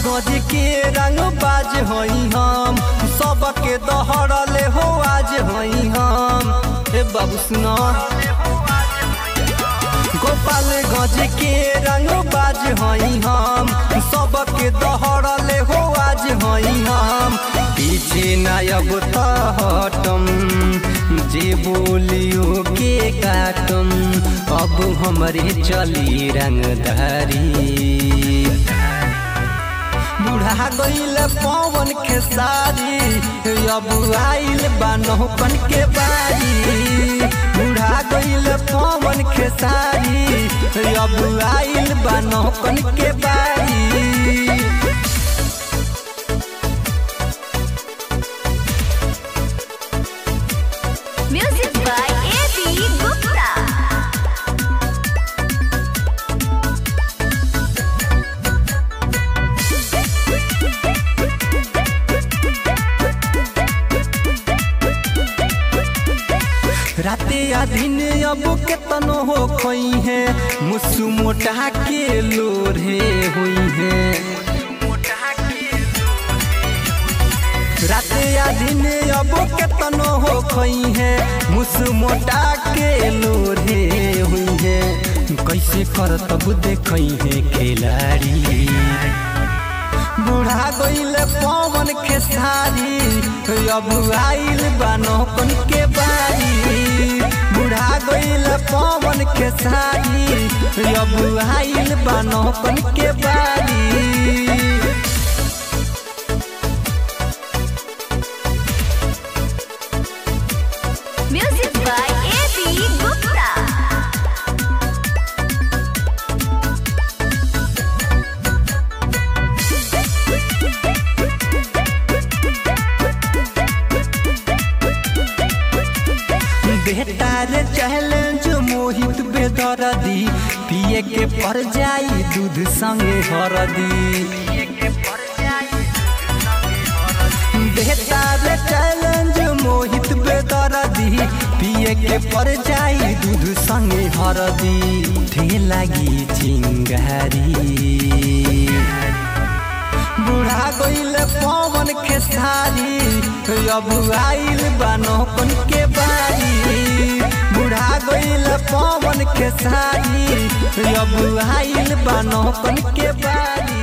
गज के रंग बाज हई हम सबके दहड़ले हो आज हई हम हे बाबू सुना गोपाल गज के रंग बाज हई हम सबके दहड़ले हो आज हई हम पीछे नायब हटम जे बोलियो के काटम अब हमरे चली रंगधारी बुढ़ा गईल पवन के सारी अब आइल बानोपन के बारी बुढ़ा गईल पवन के सारी अब आइल बानोपन के बारी Music by A.B. Gupta. राते आधिन अब केतनो हो खोई है मुसु मोटा के लोरे हुई है राते आधिन अब केतनो हो खोई है मुसु मोटा के लोरे हुई है कैसे कर तब देखई है खिलाड़ी बुढ़ा गईल पवन के सारी अब आइल बानोपन के बारी बुढ़ा गईल पवन के सारी अब आइल बानोपन के बारी Music by A.B. Gupta. बेटार चैलेंज मोहित बेदरदी पिए के पर जाई दूध संगे हरदी बेटार चैलेंज मोहित बेदरदी पिए के पर जाई दूध संगे हरदी ढे लागी चिंगारी बुढ़ा गईल पवन के सारी अब आइल बानोपन के बारी बुढ़ा गईल पवन के सारी अब आइल बानोपन के बारी